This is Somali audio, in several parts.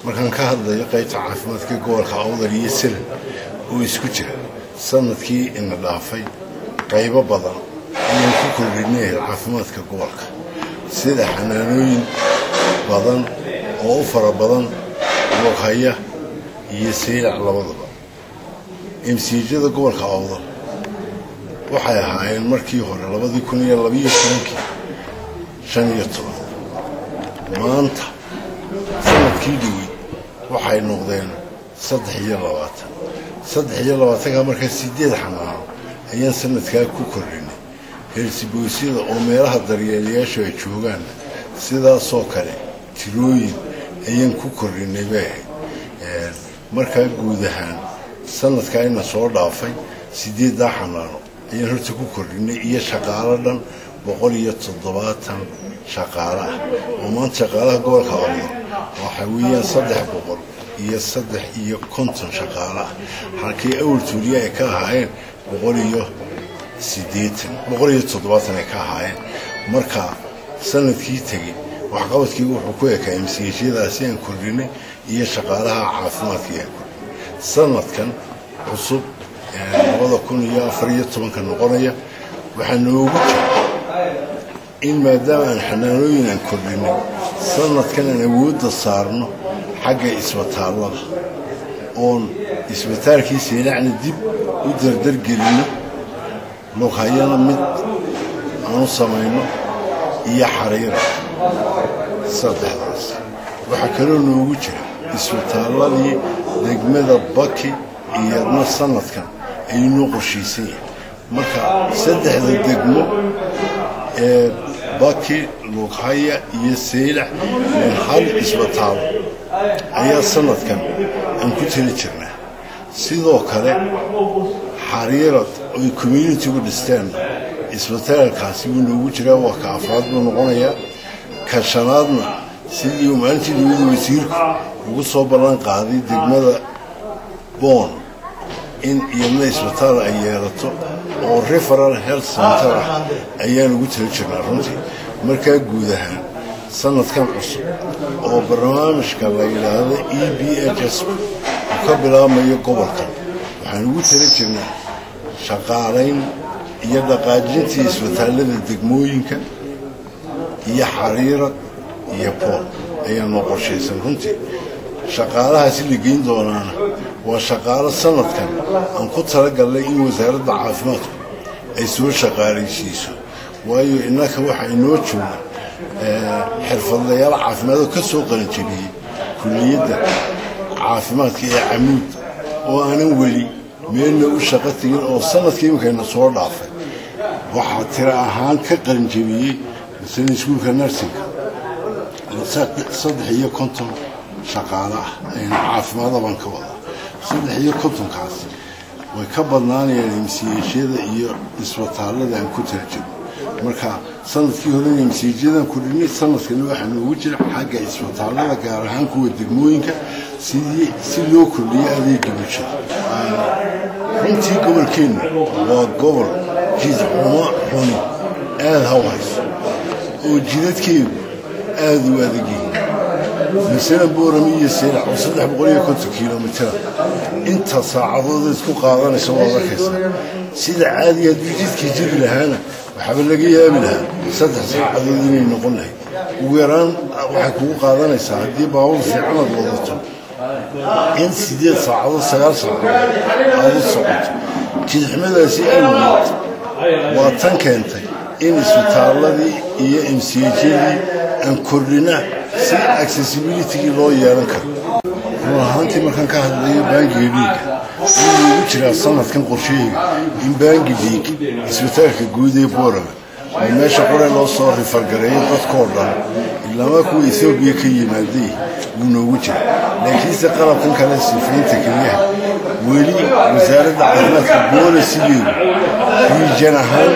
markaan ka hadlayo qaybta caafimaadka gobolka awdal iyo silan oo isku jira sanadkii ina dhaafay qaybo badan ayaan ku kordhinay caafimaadka gobolka sida xanaanooyin badan oo u fara badan lughaya iyo saylac labadaba emsiijada gobolka awdal waxay ahaayeen markii hore labadii kun iyo labiyo tobankii shan iyo toban maanta sanadkii dhowey waxay noqdeen saddex iyo labaatan saddex iyo labaatanka markaa sideed xanaano ayaan sanadkaa ku kordhinay heersiboosyada oo meelaha daryeelayaashu ay joogaan sidaasoo kale tirooyin ayaan ku kordhinay bay ahayd markaa guud ahaan sanadkaa ina soo dhaafay sideeddaa xanaano ayaan horta ku kordhinay iyo shaqaalo dhan boqol iyo toddobaatan shaqaale ah oo maanta shaqaalaha gobolka awdo waxa weeyaan saddex boqol iyo saddex iyo konton shaqaale ah halkii awal tuuliya ay ka ahaayeen boqol iyo sideetan boqol iyo toddobaatan ay ka ahaayeen marka sanadkii tegey waxqabadkii wuxuu ku ekaa msiishyadaasi aan kordhinay iyo shaqaalaha caafimaadka aan kordhinay sanadkan cusub labada kun iyo afar iyo tobanka noqonaya waxaa noogu jira in maadaama aan xanaanooyin aan kordhinay sanadkan aan awoodda saarno xagga isbitaallada oon isbitaalkii seylacna dib u dardargelinno lughayana mid aanu samayno iyo xariira saddexdaas waxaa kaloo noogu jira isbitaalladii degmada baki iyadna sanadkan aynoo qorshiisan yahay marka saddexda degmo ee baki lughaya iyo saylac min hal isbitaal ayaa sanadkan aan ku tali jirnaa sidoo kale xariirad oy communitigu dhisteen isbitaalkaasi wuu noogu jiraa waa ka afraad buu noqonayaa ka shanaadna sidii uu maalintii dowlada wasiirku ugu soo ballan qaaday degmada boon in iyadna isbitaal ay yeelato oo referal health center ah ayaan ugu tali jirnaa runtii markaa guud ahaan sanadkan cusub oo barnaamijka la yidhaahdo e b h s uu ka bilaabmayo gobolkan waxaan ugu tali jirnaa shaqaalayn iyo dhaqaajintii isbitaallada degmooyinka iyo xariirad iyo bool ayaa noo qorshaysan runtii shaqaalahaasi la geyn doonaana waa shaqaalo sanadkan aan ku talagalnay in wasaaradda caafimaadku ay soo shaqaalaysiiso waayo innaka waxaa inoo jooga xirfadlayaal caafimaadoo ka soo qalanjabiyey kulliyadda caafimaadka ee camuud oo aanan weli meelna u shaqo tegin oo sanadkii iminkayna soo dhaafay waxaa tiro ahaan ka qalanjabiyey masala iskuulka narsinka saddex iyo konton shaqaale ah ayna caafimaada baan ka wadaa saddex iyo kontonkaasi way ka badnaanayaan emsiyeeshyada iyo isbitaallada aan ku tarjamo marka sanadkii horena emsiyeesyadan kudhinay sanadkana waxaa noogu jira xagga isbitaallada gaar ahaan kuwa degmooyinka sidii si loo kordhiyo adeega bulshada runtii gobolkeenna waa gobol jidxumo xuni aada haw hayso oo jidadkeedu aada u adag yihiin masala boorami iyo seylac oo saddex boqol iyo konton kilomitira inta saacadooda isku qaadanaysa waad arkaysaa sida caadiga haddii jidkii jiri lahaana waxaaba laga yaabi lahaa saddex saacadood inay noqon lahayd ugu yaraan waxay kugu qaadanaysaa haddii baabur fiicanaad wadato in sideed saacadood sagaal saacadood aada u socoto jidxumadaasi awgeed waa tan keentay in isbitaalladii iyo emsiyejyadii aan kordhina si accessibilitygii loo yeelan karo run ahaantii markaan ka hadlayo baangiga dhiiga wuu ugu jiraa sanadkan qorsheyga in baangi dhiig isbitaalka guud ee boorama oo meesha qore loo soo rifargareeyo dadkoo dhan ilamaa kuwa ethoobiya ka yimaaday wuu noogu jira laakiinse qalabkan kale sifaynta keliyaha weli wasaaradda caafimaadka boolisigeedu riijan ahaan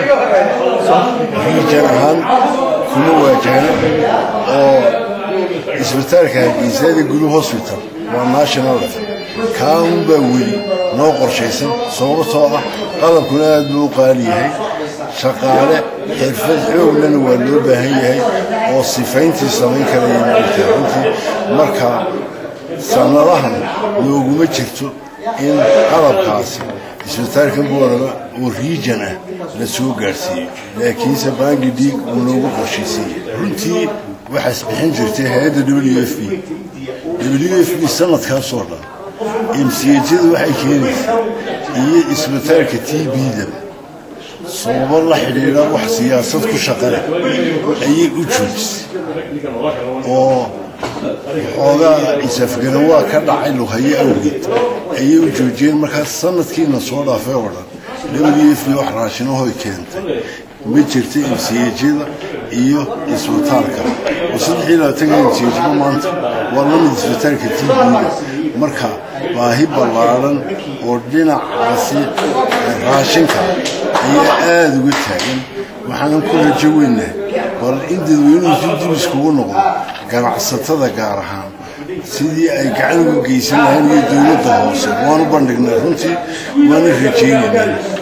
riijan ahaan kuma waajahna oo isbitaalka hargeysaada gulu hosbital waa national level kaaun baa weli noo qorshaysan sababtoo ah qalabkuna aad buu u qaali yahay shaqaale xirfad xooglana waa loo baahan yahay oo sifayntii samayn karaya maogtaa runtii marka sanadahan nooguma jirto in qalabkaasi isbitaalka boorama oo riijan ah la soo gaadhsiiyo laakiinse baangi dhiig uu noogu qorshaysayey runtii waxaas bixin jirtay hay-adda w f b w f b sanadkaasoo dhan imsiyajada waxay keenaysaa iyo isbitaalka t b-daba sababo la xidhiidha wax siyaasad ku shaqale ayay u joojisay oo xoogaa isafgaran waa ka dhacay luhaye awgeed ayay u joojiyeen markaas sanadkiina soo dhaafay oo dhan w f b wax raashinahoy keentay ma jirta imsiyajada iyo isbitaalka oo saddex iyo labaatanka imsiyajba maanta waa lamid isbitaalka t b-da marka baahi ballaaran oo dhinacaasi raashinka ayaa aada uga taagan waxaanan ku rajo weynaa bal in dadweynuhu si dib iskugu noqdo ganacsatada gaar ahaan sidii ay gacan uga geysan lahayn iyo dowladda hoose waanu bandhignay runtii waana rajaynaynaa